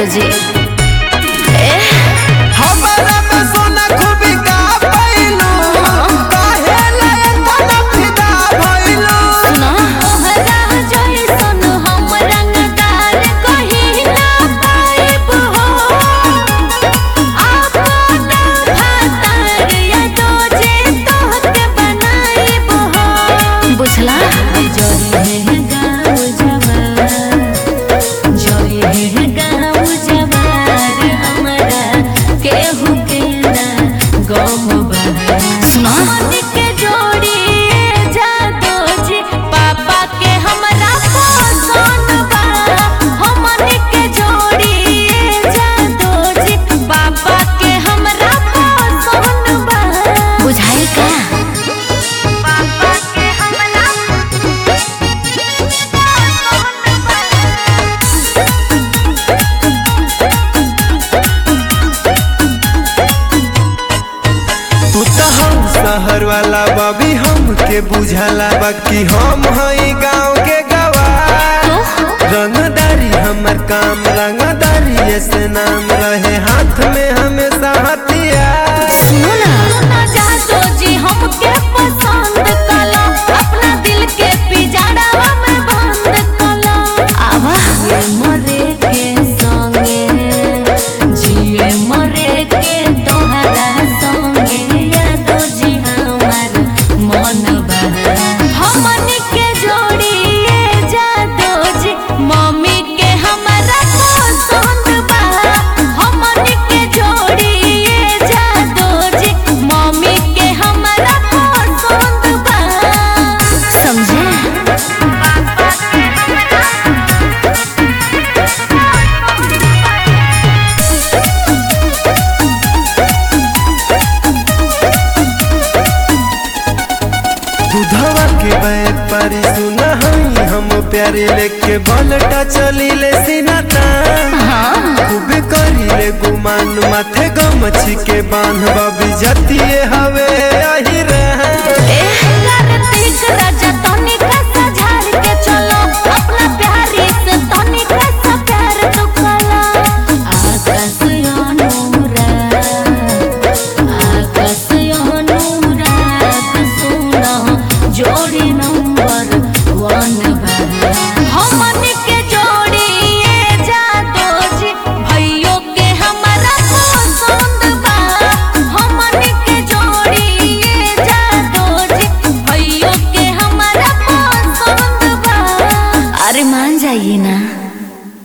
जी ए हमारा में सोना खूबी का पैलू काहे लायक फिदा भइलू सुना तोहरा जइसन हम रंगदार कहीं ना पाइब हो आपन भातार या दोजे तोहके बनाइब हो बुझला जोई है गाँव जवार जोई है गाँव जवार हमरा केहू के ना गम बहार सुना मन के जोड़ी जादो जी पापा के हमरा पसंद बा हमन के जोड़ी जादो जी पापा के हमरा पसंद बा बुझाई का पापा के हमरा पसंद बा तू तो हम शहर वाला बाबी हमके बुझाला बाकी हम हई गांव के गवार रंगदारी हमर काम रंगदारी से नाम रहे हाथ में हमेशा हथियार सुनो ना ना जादो जी हमके पसंद कला अपना दिल के पिजड़ा में बंद कला आवा जिए मरे के संगे जिए मरे के तोहरा संगे यादो जी हमार मन बहा हमन के जोड़ी जादो जी मम्मी के हमारा पसंद बा हमन के जोड़ी जादो जी मम्मी के हमारा पसंद बा समझे दूधवा के बैग परी सुना हई हम प्यारे लेके बलटा चली ले सीनाता हाँ खूब करी ले गुमान माथे गमछी के बांध बबी जतिए हवे